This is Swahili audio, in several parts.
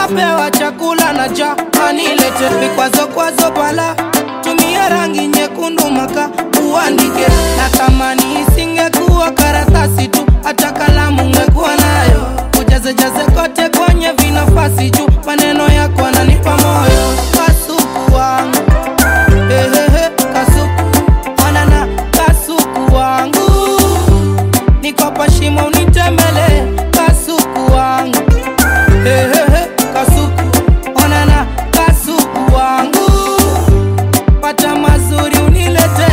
napewa chakula na ja anilete vikwazo kwazo pala tumia rangi nyekundu maka uandike natamani isingekuwa karatasi tu hata kalamu ngekuwa nayo ujazejaze kote kwenye vinafasi juu maneno yako ananipa moyo kasuku wangu Ehehe, kasuku onana kasuku wangu nikopa shimo unitembele kasuku wangu Ehehe, kasuku onana kasuku wangu pata mazuri unilete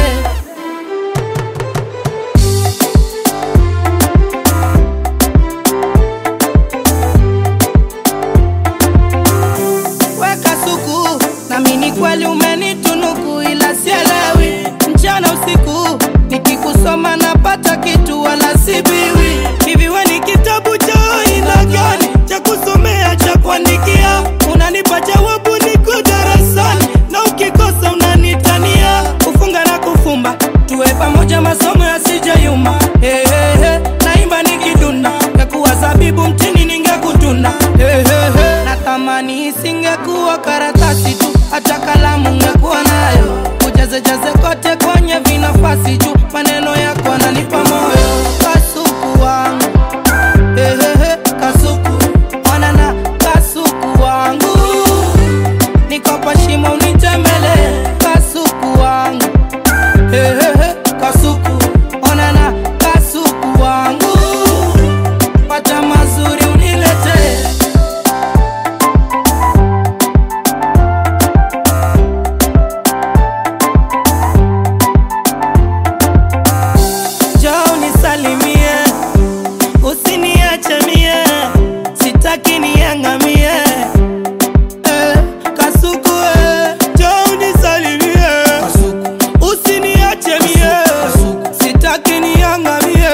weka suku nami ni kweli umenitunuku ila sielewi mchana usiku nikikusoma napata kitu wala sibiwi hivi we ni kitabu cha aina gani cha kusomea cha kuandikia unanipa jawabu niko darasani na ukikosa unanitania kufunga na kufumba tuwe pamoja masomo yasijeyuma hey, hey, hey. naimba nikidunda ngekuwa zabibu mtini ningekutunda hey, hey, hey. natamani isingekuwa karatasi tu hata kalamu ngekuwa nayo ujazejaze kote kwenye vinafasi juu maneno yako ananipa moyo kasuku wangu Ehehe, kasuku onana kasuku wangu nikopa shimo unitembele kasuku wangu Ehehe, kasuku onana kasuku wangu pata mazuri unilete Njoo unisalimie, usiniache mie, sitaki niangamie. Eh, Kasuku eh, njoo unisalimie, usiniache mie, sitaki niangamie.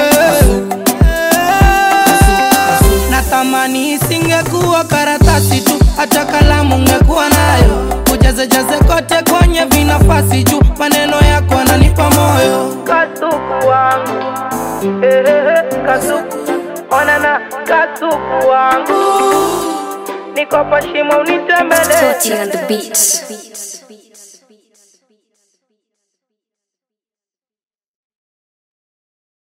Eh, natamani isingekuwa karatasi tu hata kalamu ngekuwa nayo ujazejaze kote kwenye vinafasi juu maneno yako ananipa moyo kasuku wangu Ehehe, kasuku onana kasuku wangu nikopa shimo unitembele Toti on the beats.